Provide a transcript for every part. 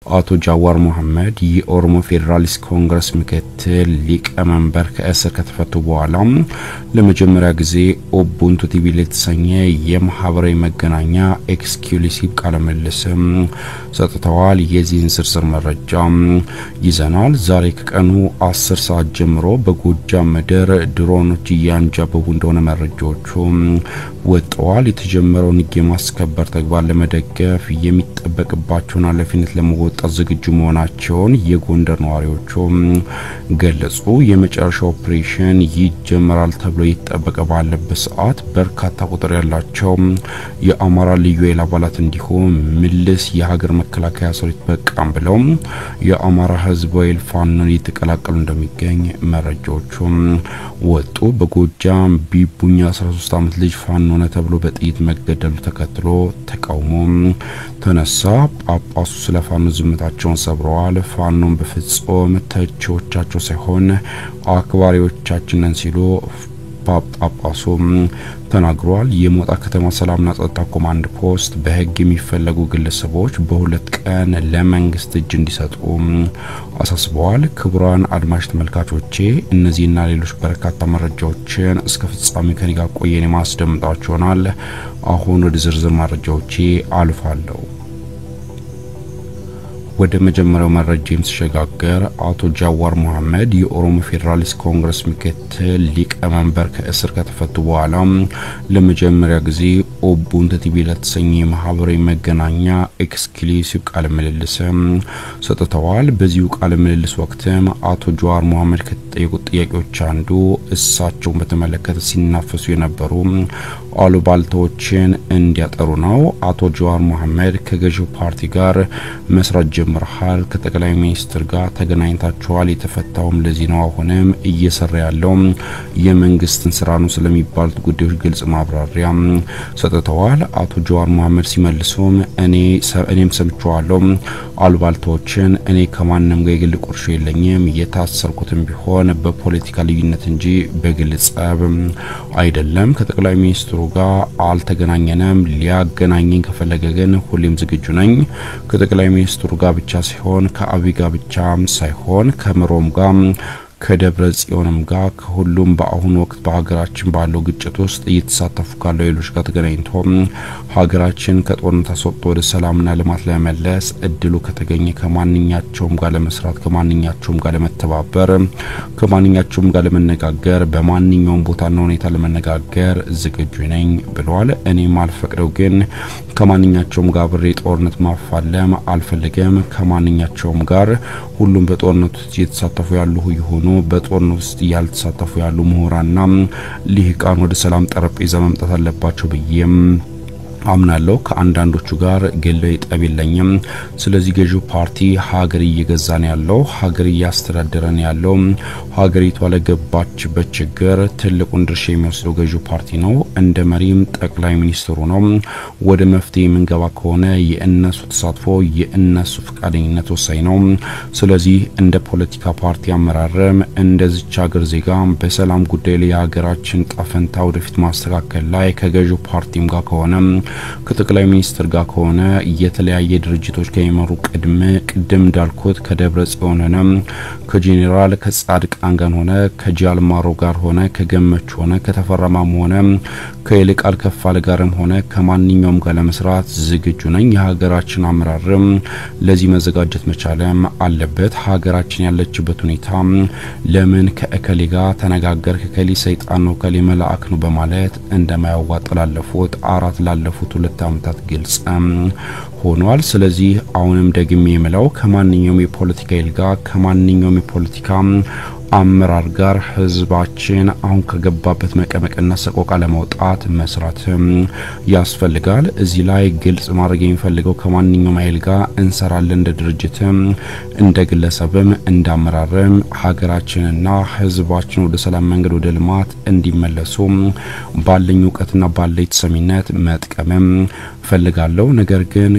አቶ ጃዋር መሐመድ የኦሮሞ ፌዴራሊስት ኮንግረስ ምክትል ሊቀመንበር ከእስር ከተፈቱ በኋላ ለመጀመሪያ ጊዜ ኦቡንቱ ቲቪ የተሰኘ የማህበራዊ መገናኛ ኤክስክሉሲቭ ቃለ ምልልስም ሰጥተዋል። የዚህን ዝርዝር መረጃ ይዘናል። ዛሬ ከቀኑ አስር ሰዓት ጀምሮ በጎጃም ምድር ድሮኖች እያንጃበቡ እንደሆነ መረጃዎቹ ወጥተዋል። የተጀመረውን ሕግ የማስከበር ተግባር ለመደገፍ የሚጠበቅባቸውን ኃላፊነት ለመወጣት ዝግጁ መሆናቸውን የጎንደር ነዋሪዎቹ ገለጹ። የመጨረሻ ኦፕሬሽን ይጀመራል ተብሎ እየተጠበቀ ባለበት ሰዓት በርካታ ቁጥር ያላቸው የአማራ ልዩ ኃይል አባላት እንዲሁም ምልስ የሀገር መከላከያ ሰራዊት በቃም ብለው የአማራ ህዝብ ኃይል ፋኖን እየተቀላቀሉ እንደሚገኝ መረጃዎቹ ወጡ። በጎጃም ቢቡኛ 13 ዓመት ልጅ ፋኖ ሆነ ተብሎ በጥይት መገደሉ ተከትሎ ተቃውሞ ተነሳ። ጳጳሱ ስለ ፋኖ ዝምታቸውን ሰብረዋል። ፋኖን በፍጹም ተቺዎቻቸው ሳይሆን አክባሪዎቻችን ነን ሲሉ ጳጳሱ ተናግሯል። የሞጣ ከተማ ሰላምና ጸጥታ ኮማንድ ፖስት በህግ የሚፈለጉ ግለሰቦች በሁለት ቀን ለመንግስት እጅ እንዲሰጡ አሳስበዋል። ክቡራን አድማጭ ተመልካቾቼ እነዚህና ሌሎች በርካታ መረጃዎችን እስከ ፍጻሜ ከኔ ጋር ቆየን የማስደምጣችሁ ይሆናል። አሁን ወደ ዝርዝር መረጃዎቼ አልፋለሁ። ወደ መጀመሪያው መረጃ የምስሸጋገር አቶ ጃዋር መሐመድ የኦሮሞ ፌዴራሊስት ኮንግረስ ምክትል ሊቀመንበር ከእስር ከተፈቱ በኋላ ለመጀመሪያ ጊዜ ኦቡንቱ ቲቪ ለተሰኘ የማህበራዊ መገናኛ ኤክስክሉሲቭ ቃለ ምልልስ ሰጥተዋል። በዚሁ ቃለ ምልልስ ወቅትም አቶ ጃዋር መሐመድ ከተጠየቁት ጥያቄዎች አንዱ እሳቸውን በተመለከተ ሲናፈሱ የነበሩ አሉባልታዎችን እንዲያጠሩ ነው። አቶ ጃዋር መሐመድ ከገዢው ፓርቲ ጋር መስራት ጀምረሃል፣ ከጠቅላይ ሚኒስትር ጋር ተገናኝታችኋል፣ የተፈታውም ለዚህ ነው፣ አሁንም እየሰራ ያለው የመንግስትን ስራ ነው ስለሚባሉት ጉዳዮች ግልጽ ማብራሪያ ሰጥተዋል። አቶ ጃዋር መሐመድ ሲመልሱም እኔ እኔም ሰምቼዋለሁ አሉባልታዎችን። እኔ ከማንም ጋር የግል ቁርሾ የለኝም፣ የታሰርኩትም ቢሆን በፖለቲካ ልዩነት እንጂ በግል ጸብ አይደለም። ከጠቅላይ ሚኒስትሩ ጋር አልተገናኘንም። ሊያገናኘኝ ከፈለገ ግን ሁሌም ዝግጁ ነኝ። ከጠቅላይ ሚኒስትሩ ጋር ብቻ ሳይሆን ከአብይ ጋር ብቻም ሳይሆን ከምሮም ጋር ከደብረ ጽዮንም ጋር ከሁሉም በአሁኑ ወቅት በሀገራችን ባለው ግጭት ውስጥ እየተሳተፉ ካለው ሌሎች ጋር ተገናኝቶ ሀገራችን ከጦርነት አስወጥቶ ወደ ሰላምና ልማት ለመመለስ እድሉ ከተገኘ ከማንኛቸውም ጋር ለመስራት ከማንኛቸውም ጋር ለመተባበር ከማንኛቸውም ጋር ለመነጋገር በማንኛውም ቦታና ሁኔታ ለመነጋገር ዝግጁ ነኝ ብለዋል። እኔም አልፈቅደው ግን ከማንኛቸውም ጋር ብሬ ጦርነት ማፋለም አልፈልግም። ከማንኛቸውም ጋር ሁሉም በጦርነት ውስጥ እየተሳተፉ ያሉ ይሆኑ በጦርነት ውስጥ ያልተሳተፉ ያሉ ምሁራንና ልሂቃን ወደ ሰላም ጠረጴዛ መምጣት አለባቸው ብዬም አምናለሁ። ከአንዳንዶቹ ጋር ግላዊ ጠብ የለኝም። ስለዚህ ገዢው ፓርቲ ሀገር እየገዛ ነው ያለው፣ ሀገር እያስተዳደረ ነው ያለው። ሀገሪቷ ለገባችበት ችግር ትልቁን ድርሻ የሚወስደው ገዢው ፓርቲ ነው። እንደ መሪም ጠቅላይ ሚኒስትሩ ነው። ወደ መፍትሄ የምንገባ ከሆነ የእነሱ ተሳትፎ፣ የእነሱ ፈቃደኝነት ወሳኝ ነው። ስለዚህ እንደ ፖለቲካ ፓርቲ አመራርም እንደዚች ሀገር ዜጋ በሰላም ጉዳይ ላይ የሀገራችን ጣፈንታ ወደፊት ማስተካከል ላይ ከገዢው ፓርቲም ጋር ከሆነ ከጠቅላይ ሚኒስትር ጋር ከሆነ የተለያየ ድርጅቶች ከሚመሩ ቅድም ቅድም እንዳልኩት ከደብረ ጽዮን ሆነ ከጄኔራል ከጻድቃን ጋር ሆነ ከጃልማሮ ጋር ሆነ ከገመች ሆነ ከተፈረማም ሆነ ከይልቃል ከፋለ ጋርም ሆነ ከማንኛውም ጋር ለመስራት ዝግጁ ነኝ። የሀገራችን አመራርም ለዚህ መዘጋጀት መቻለም አለበት። ሀገራችን ያለችበት ሁኔታ ለምን ከእከሌ ጋር ተነጋገር ከከሌ ሰይጣን ነው ከሌ መልአክ ነው በማለት እንደማያዋጥ ላለፉት አራት ላለፉት ሁለት ዓመታት ግልጽ ሆኗል። ስለዚህ አሁንም ደግሜ የምለው ከማንኛውም የፖለቲካ ኃይል ጋር ከማንኛውም የፖለቲካ አመራር ጋር ህዝባችን አሁን ከገባበት መቀመቅና ሰቆቃ ለመውጣት መስራትም ያስፈልጋል። እዚህ ላይ ግልጽ ማድረግ የሚፈልገው ከማንኛውም ኃይል ጋር እንሰራለን፣ እንደ ድርጅትም እንደ ግለሰብም እንደ አመራርም ሀገራችንና ህዝባችን ወደ ሰላም መንገድ ወደ ልማት እንዲመለሱ ባለኝ እውቀትና ባለኝ ተሰሚነት መጥቀምም ፈልጋለሁ። ነገር ግን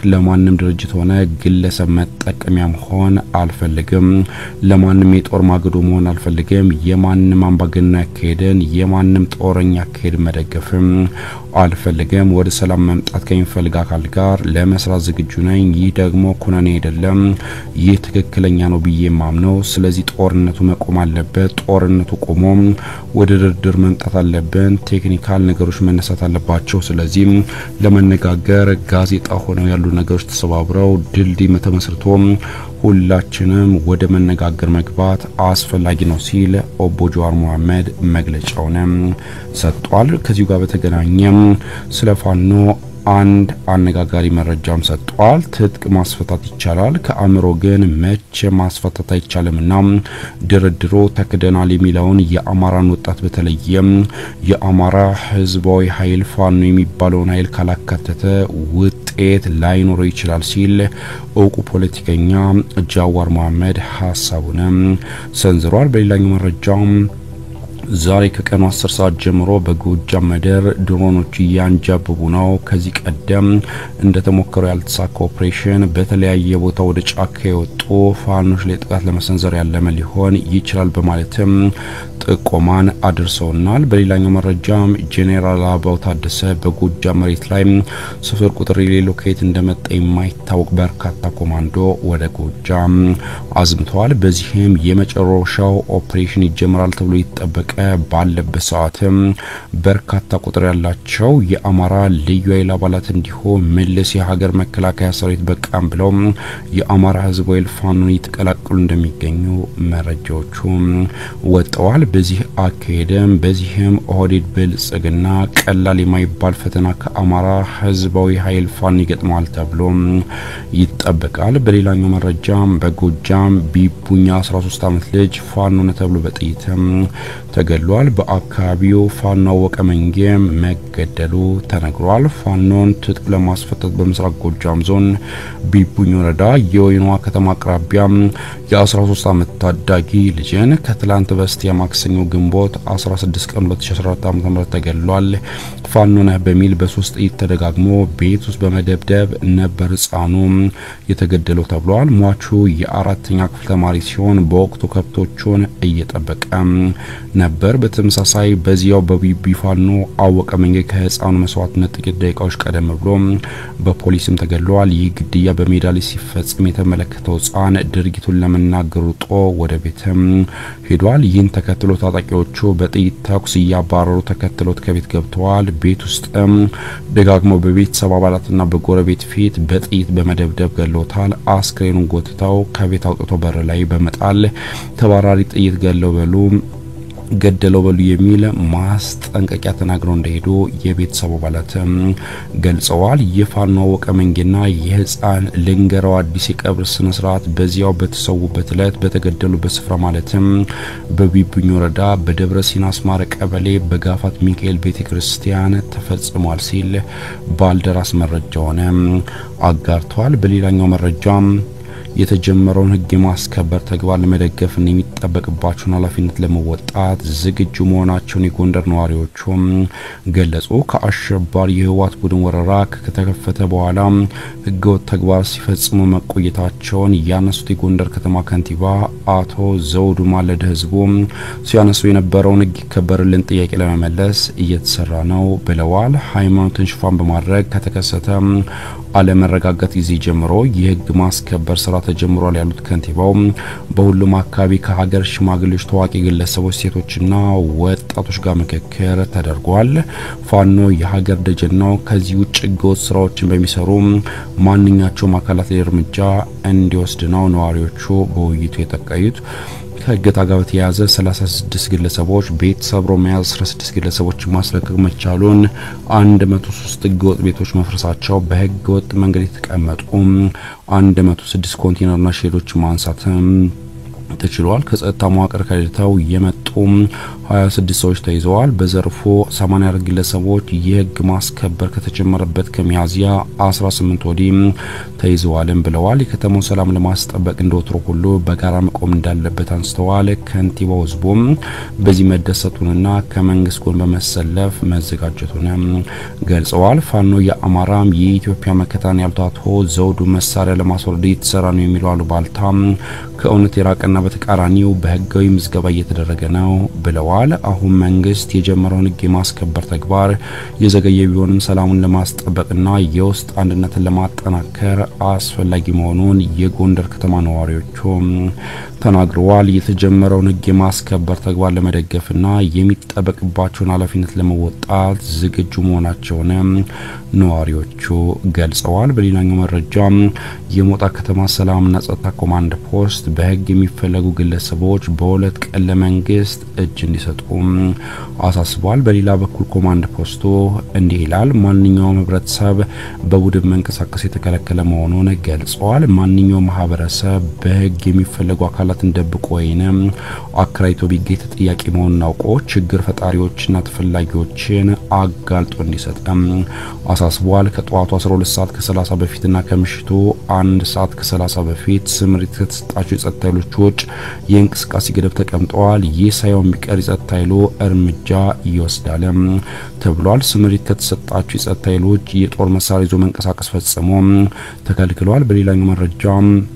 ለማንም ድርጅት ሆነ ግለሰብ መጠቀሚያ መሆን አልፈልግም። ለማንም የጦር ማገዶ መሆን አልፈልግም። የማንም አምባገነን አካሄድን፣ የማንም ጦረኛ አካሄድ መደገፍም አልፈልግም። ወደ ሰላም መምጣት ከሚፈልግ አካል ጋር ለመስራት ዝግጁ ነኝ። ይህ ደግሞ ኩነኔ አይደለም። ይህ ትክክለኛ ነው ብዬ ማምነው። ስለዚህ ጦርነቱ መቆም አለበት። ጦርነቱ ቆሞ ወደ ድርድር መምጣት አለብን። ቴክኒካል ነገሮች መነሳት አለባቸው። ስለዚህ ለመነጋገር ጋዜጣ ሆነው ያሉ ነገሮች ተሰባብረው ድልድይ ተመስርቶ ሁላችንም ወደ መነጋገር መግባት አስፈላጊ ነው ሲል ኦቦ ጀዋር መሐመድ መግለጫውንም ሰጥቷል። ከዚሁ ጋር በተገናኘም ስለ ፋኖ አንድ አነጋጋሪ መረጃም ሰጥቷል። ትጥቅ ማስፈታት ይቻላል፣ ከአእምሮ ግን መቼ ማስፈታት አይቻልምና ድርድሮ ተክደናል የሚለውን የአማራን ወጣት በተለየም የአማራ ሕዝባዊ ኃይል ፋኖ የሚባለውን ኃይል ካላካተተ ውጤት ላይኖረው ይችላል ሲል እውቁ ፖለቲከኛ ጃዋር መሐመድ ሀሳቡንም ሰንዝሯል። በሌላኛው መረጃም ዛሬ ከቀኑ 10 ሰዓት ጀምሮ በጎጃም ምድር ድሮኖች እያንጃበቡ ነው። ከዚህ ቀደም እንደተሞከረው ያልተሳካ ኦፕሬሽን በተለያየ ቦታ ወደ ጫካ የወጡ ፋኖች ላይ ጥቃት ለመሰንዘር ያለመ ሊሆን ይችላል በማለትም ጥቆማን አድርሰውናል። በሌላኛው መረጃም ጄኔራል አበባው ታደሰ በጎጃም መሬት ላይ ስፍር ቁጥር የሌለው ከየት እንደመጣ የማይታወቅ በርካታ ኮማንዶ ወደ ጎጃም አዝምተዋል። በዚህም የመጨረሻው ኦፕሬሽን ይጀምራል ተብሎ ይጠበቀ ባለበት ሰዓትም በርካታ ቁጥር ያላቸው የአማራ ልዩ ኃይል አባላት እንዲሁም ምልስ የሀገር መከላከያ ሰራዊት በቃም ብለው የአማራ ሕዝብ ኃይል ፋኖን እየተቀላቀሉ እንደሚገኙ መረጃዎቹ ወጥተዋል። በዚህ አካሄድም በዚህም ኦህዴድ ብልጽግና ቀላል የማይባል ፈተና ከአማራ ሕዝባዊ ኃይል ፋኖ ይገጥመዋል ተብሎ ይጠበቃል። በሌላኛው መረጃም በጎጃም ቢቡኛ 13 ዓመት ልጅ ፋኖ ነው ተብሎ በጥይትም ተገድሏል። በአካባቢው ፋኖ አወቀ መንጌ መገደሉ ተነግሯል። ፋኖን ትጥቅ ለማስፈታት በምስራቅ ጎጃም ዞን ቢቡኝ ወረዳ የወይኗ ከተማ አቅራቢያ የ13 ዓመት ታዳጊ ልጅን ከትላንት በስቲያ ማክሰኞ ግንቦት 16 ቀን 2014 ዓ.ም ተገድሏል። ፋኖ ነህ በሚል በሶስት ጥይት ተደጋግሞ ቤት ውስጥ በመደብደብ ነበር ህፃኑ የተገደለው ተብሏል። ሟቹ የአራተኛ ክፍል ተማሪ ሲሆን በወቅቱ ከብቶቹን እየጠበቀ ነበር። በተመሳሳይ በዚያው በቢቢ ፋኖ አወቀ መንገድ ከህፃኑ መስዋዕትነት ጥቂት ደቂቃዎች ቀደም ብሎ በፖሊስም ተገድለዋል። ይህ ግድያ በሜዳ ላይ ሲፈጽም የተመለከተው ህፃን ድርጊቱን ለመናገር ሩጦ ወደ ቤትም ሄዷል። ይህን ተከትሎ ታጣቂዎቹ በጥይት ተኩስ እያባረሩ ተከትሎት ከቤት ገብተዋል። ቤት ውስጥም ደጋግመው በቤተሰብ አባላትና በጎረቤት ፊት በጥይት በመደብደብ ገለውታል። አስክሬኑን ጎትተው ከቤት አውጥቶ በር ላይ በመጣል ተባራሪ ጥይት ገለው በሉ ገደለው በሉ የሚል ማስጠንቀቂያ ተናግረው እንደሄዱ የቤተሰቡ አባላትም ገልጸዋል። የፋኖ አወቀ መንጌና የህፃን ልንገረው አዲስ የቀብር ስነ ስርዓት በዚያው በተሰዉበት እለት በተገደሉበት ስፍራ ማለትም በቢቡኝ ወረዳ በደብረ ሲና አስማረ ቀበሌ በጋፋት ሚካኤል ቤተ ክርስቲያን ተፈጽሟል ሲል ባልደራስ መረጃውን አጋርተዋል። በሌላኛው መረጃም የተጀመረውን ህግ የማስከበር ተግባር ለመደገፍና የሚጠበቅባቸውን ኃላፊነት ለመወጣት ዝግጁ መሆናቸውን የጎንደር ነዋሪዎቹም ገለጹ። ከአሸባሪ የህወሓት ቡድን ወረራ ከተከፈተ በኋላ ህገወጥ ተግባር ሲፈጽሙ መቆየታቸውን ያነሱት የጎንደር ከተማ ከንቲባ አቶ ዘውዱ ማለደ ህዝቡ ሲያነሱ የነበረውን ህግ ይከበርልን ጥያቄ ለመመለስ እየተሰራ ነው ብለዋል። ሃይማኖትን ሽፋን በማድረግ ከተከሰተ አለመረጋጋት ጊዜ ጀምሮ የህግ ማስከበር ስራ ተጀምሯል ያሉት ከንቲባው በሁሉም አካባቢ ከሀገር ሽማግሌዎች፣ ታዋቂ ግለሰቦች፣ ሴቶችና ወጣቶች ጋር ምክክር ተደርጓል። ፋኖ የሀገር ደጀን ነው። ከዚህ ውጭ ህገወጥ ስራዎችን በሚሰሩ ማንኛቸውም አካላት ላይ እርምጃ እንዲወስድ ነው ነዋሪዎቹ በውይይቱ የጠቀዩት። ከእገታ ጋር በተያያዘ 36 ግለሰቦች ቤት ሰብሮ መያዝ 16 ግለሰቦች ማስለቀቅ መቻሉን 103 ህገወጥ ቤቶች መፍረሳቸው በህገ ወጥ መንገድ የተቀመጡ 106 ኮንቴነርና ሼዶች ማንሳትም ተችሏል። ከጸጥታ መዋቅር ከድተው የመጡ 26 ሰዎች ተይዘዋል። በዘርፉ 84 ግለሰቦች የህግ ማስከበር ከተጀመረበት ከሚያዝያ 18 ወዲህ ተይዘዋልም ብለዋል። የከተማው ሰላም ለማስጠበቅ እንደወትሮ ሁሉ በጋራ መቆም እንዳለበት አንስተዋል። ከንቲባው ህዝቡም በዚህ መደሰቱንና ከመንግስት ጎን በመሰለፍ መዘጋጀቱን ገልጸዋል። ፋኖ የአማራም የኢትዮጵያ መከታን ያሉት አቶ ዘውዱ መሳሪያ ለማስወረድ እየተሰራ ነው የሚለው አሉባልታ ከእውነት የራቀና በተቃራኒው በህጋዊ ምዝገባ እየተደረገ ነው ብለዋል። አሁን መንግስት የጀመረውን ህግ የማስከበር ተግባር የዘገየ ቢሆንም ሰላሙን ለማስጠበቅና የውስጥ አንድነትን ለማጠናከር አስፈላጊ መሆኑን የጎንደር ከተማ ነዋሪዎቹ ተናግረዋል። የተጀመረውን ህግ የማስከበር ተግባር ለመደገፍና የሚጠበቅባቸውን ኃላፊነት ለመወጣት ዝግጁ መሆናቸውን ነዋሪዎቹ ገልጸዋል። በሌላኛው መረጃ የሞጣ ከተማ ሰላምና ጸጥታ ኮማንድ ፖስት በህግ የሚፈለጉ ግለሰቦች በሁለት ቀን ለመንግስት እጅ እንዲሰጡ አሳስቧል። በሌላ በኩል ኮማንድ ፖስቱ እንዲህ ይላል። ማንኛውም ህብረተሰብ በቡድን መንቀሳቀስ የተከለከለ መሆኑን ገልጸዋል። ማንኛውም ማህበረሰብ በህግ የሚፈለጉ አካላትን ደብቆ ወይንም አከራይቶ ቢገኝ ተጠያቂ መሆኑን አውቆ ችግር ፈጣሪዎችና ተፈላጊዎችን አጋልጦ እንዲሰጥም አሳስቧል። ከጠዋቱ 12 ሰዓት ከ30 በፊትና ከምሽቱ አንድ ሰዓት ከ30 በፊት ስምሪት ከተሰጣቸው የጸጥታ ኃይሎች ውጭ የእንቅስቃሴ ገደብ ተቀምጠዋል። ይህ ሳይሆን ቢቀር የጸጥታ ኃይሉ እርምጃ ይወስዳል ተብሏል። ስምሪት ከተሰጣቸው የጸጥታ ኃይሎች የጦር መሳሪያ ይዞ መንቀሳቀስ ፈጽሞ ተከልክለዋል። በሌላኛው መረጃ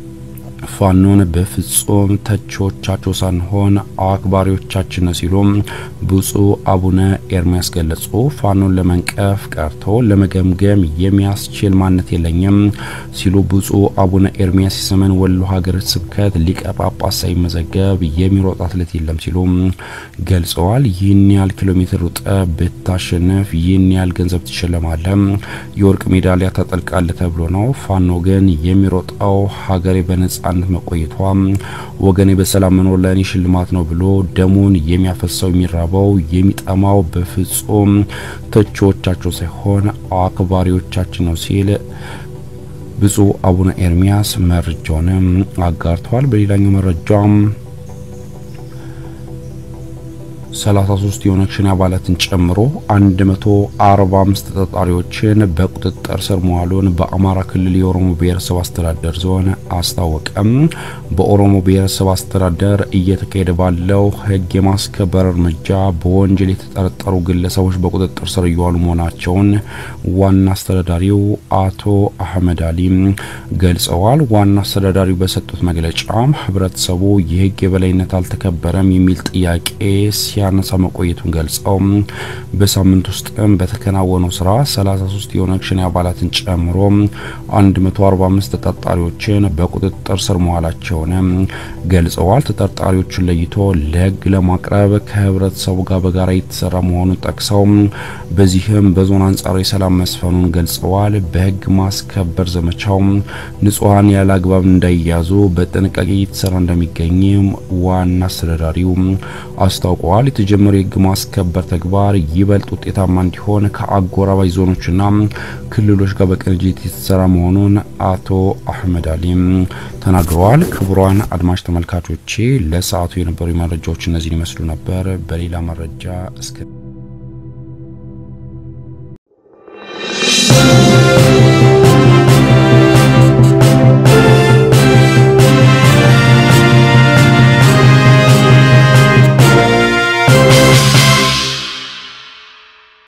ፋኖን በፍጹም ተቺዎቻቸው ሳንሆን አክባሪዎቻችን ነው ሲሉ ብፁዕ አቡነ ኤርሚያስ ገለጹ። ፋኖን ለመንቀፍ ቀርቶ ለመገምገም የሚያስችል ማንነት የለኝም ሲሉ ብፁዕ አቡነ ኤርሚያስ የሰሜን ወሎ ሀገረ ስብከት ሊቀ ጳጳስ ሳይመዘገብ የሚሮጥ አትሌት የለም ሲሉ ገልጸዋል። ይህን ያህል ኪሎ ሜትር ሩጠ ብታሸንፍ ይህን ያህል ገንዘብ ትሸለማለ፣ የወርቅ ሜዳሊያ ታጠልቃለ ተብሎ ነው። ፋኖ ግን የሚሮጠው ሀገሬ በነጻ ነጻነት መቆየቷ ወገኔ በሰላም መኖር ለእኔ ሽልማት ነው ብሎ ደሙን የሚያፈሰው የሚራበው የሚጠማው በፍጹም ተቺዎቻቸው ሳይሆን አክባሪዎቻችን ነው ሲል ብፁዕ አቡነ ኤርሚያስ መረጃውንም አጋርተዋል። በሌላኛው መረጃም 33 የኦነግ ሸኔ አባላትን ጨምሮ 145 ተጠርጣሪዎችን በቁጥጥር ስር መዋሉን በአማራ ክልል የኦሮሞ ብሔረሰብ አስተዳደር ዞን አስታወቀም። በኦሮሞ ብሔረሰብ አስተዳደር እየተካሄደ ባለው ሕግ የማስከበር እርምጃ በወንጀል የተጠረጠሩ ግለሰቦች በቁጥጥር ስር እየዋሉ መሆናቸውን ዋና አስተዳዳሪው አቶ አህመድ አሊ ገልጸዋል። ዋና አስተዳዳሪው በሰጡት መግለጫም ህብረተሰቡ የህግ የበላይነት አልተከበረም የሚል ጥያቄ ሲያነሳ መቆየቱን ገልጸው በሳምንት ውስጥም በተከናወነው ስራ 33 የኦነግ ሸኔ አባላትን ጨምሮ 145 ተጠርጣሪዎችን በቁጥጥር ስር መዋላቸውን ገልጸዋል። ተጠርጣሪዎቹን ለይቶ ለህግ ለማቅረብ ከህብረተሰቡ ጋር በጋራ የተሰራ መሆኑን ጠቅሰው በዚህም በዞን አንጻራዊ ሰላም መስፈኑን ገልጸዋል። በህግ ማስከበር ዘመቻው ንጹሐን ያለ አግባብ እንዳይያዙ በጥንቃቄ እየተሰራ እንደሚገኝም ዋና አስተዳዳሪው አስታውቀዋል። የተጀመረው የህግ ማስከበር ተግባር ይበልጥ ውጤታማ እንዲሆን ከአጎራባች ዞኖችና ክልሎች ጋር በቅንጅት የተሰራ መሆኑን አቶ አህመድ አሊም ተናግረዋል። ክቡራን አድማጭ ተመልካቾቼ ለሰዓቱ የነበሩ መረጃዎች እነዚህን ይመስሉ ነበር። በሌላ መረጃ እስከ